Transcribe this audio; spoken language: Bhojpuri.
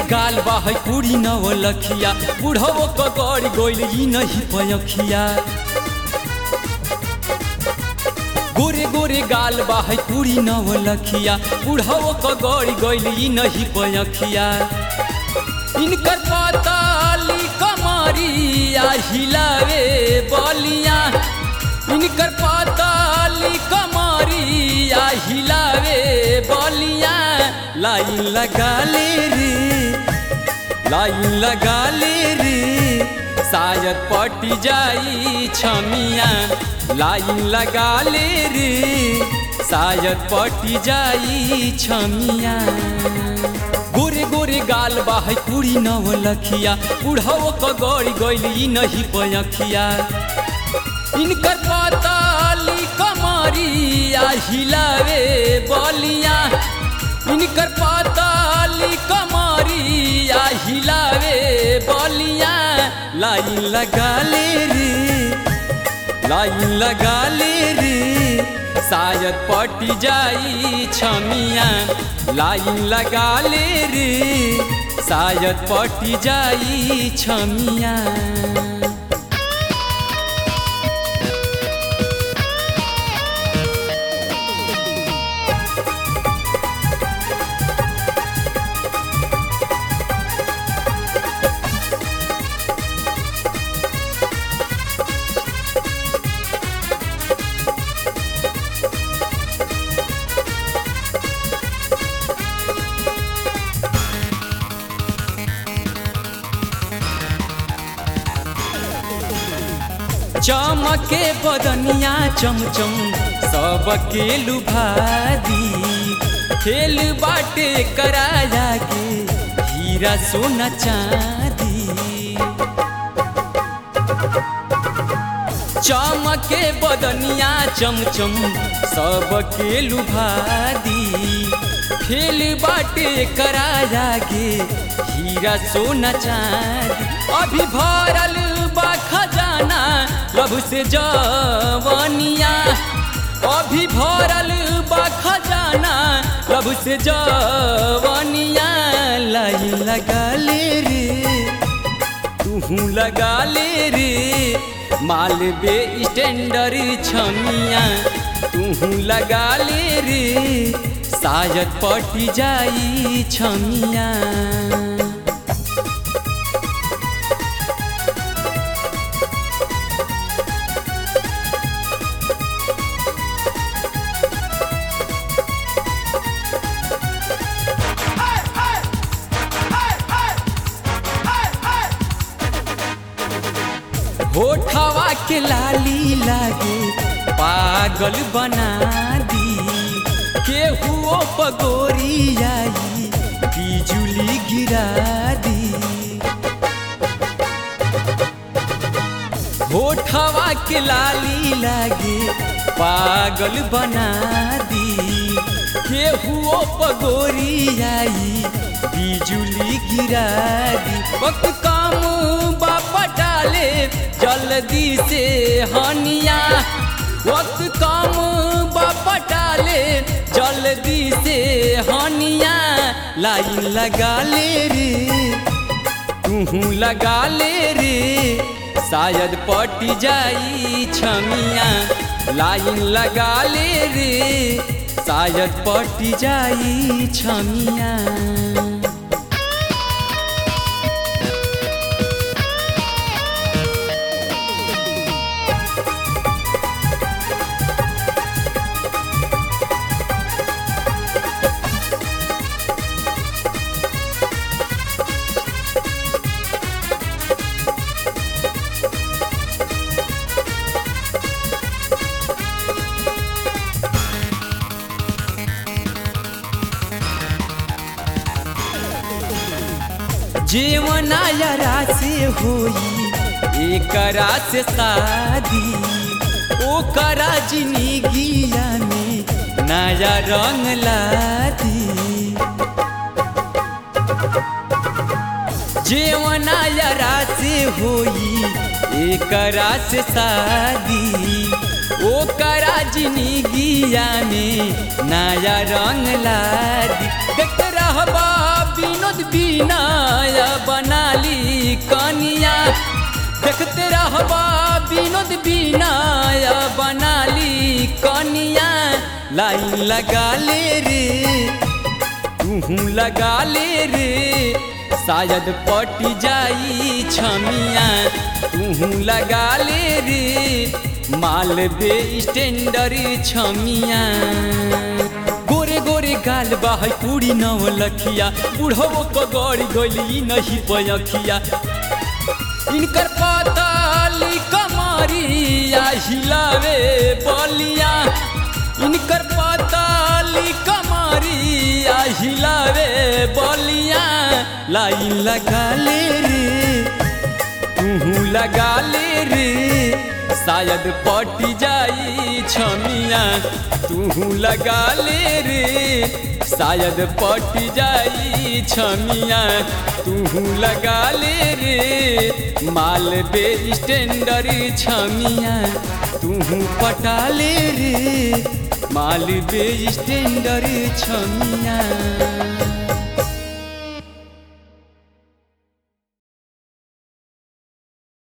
गाल बा है कुड़ी नव लखिया बुढ़वो क गड़ गइल ई नहीं पयखिया गोरे गोरे गाल बा है कुड़ी नव लखिया बुढ़वो क गड़ गइल ई नहीं पयखिया इनकर पताली कमरिया हिलावे बलिया इनकर पताली कमरिया हिलावे बलिया लाइन लगा ले रे लाइन लगा ले रे शायद पट जाई छमिया लाइन लगा ले रे शायद पट जाई छमिया गोरे गोरे गाल बा है कुड़ी नव लखिया बुढ़ाओ क गड़ी गइल ई नहीं पयखिया इनकर पताली कमरिया हिलावे बलिया इनकर पताली कमरिया हिलावे बलिया लाइन लगा ले रे लाइन लगा ले रे शायद पट जाई छमिया लाइन लगा ले रे शायद पट जाई छमिया चमके बदनिया चमचम सबके लुभा दी खेल बाटे कराया के हीरा सोना चांदी चमके बदनिया चमचम सबके लुभा दी खेल बाटे कराया गे हीरा सोना चांदी अभी भरल बा खजाना लभ से जवनिया अभी भरल बा खजाना लभ से जवनिया लाइन लगा ले रे तूहू लगा ले रे मालबे स्टैंडर छमिया तूहू लगा ले रे शायद पट जाई छमिया होठवा के लाली लागे पागल बना दी केहुओ पगोरी आई बिजुली गिरा दी होठवा के लाली लागे पागल बना दी केहुओ पगोरी आई बिजुली गिरा दी वक्त काम बापा डाले जल्दी से हनिया वक्त काम बापा डाले जल्दी से हनिया लाइन लगा ले रे तूहू लगा ले रे शायद पट जाई छमिया लाइन लगा ले रे शायद पट जाई छमिया जीवना यारा से होई एकरा से शादी ओकरा जिंदगिया में नया रंग लादी जीवना यारा से होई एकरा से शादी ओकरा जिंदगिया में नया रंग लादी देख रहबा विनोद बिनाया बनाली कनिया देखते रहबा विनोद बिनाया बनाली कनिया लाइन लगा ले रे तूहू लगा ले रे शायद पट जाई छमिया तूहू लगा ले रे मालबे स्टैंडर छमिया गोरे गोरे गाल बाहै पूरी नव लखिया बुढ़ो पगड़ गइली नहीं पयखिया इनकर पाताली कमारिया हिलावे बलिया इनकर पाताली कमारिया हिलावे बलिया लाइन लगा ले रे तूहू लगा ले रे शायद पट जाई छमिया तूहू लगा ले रे शायद पट जाई छमिया तूहू लगा ले रे मालबे स्टैंडर छमिया तूहू पटा ले रे मालबे स्टैंडर छमिया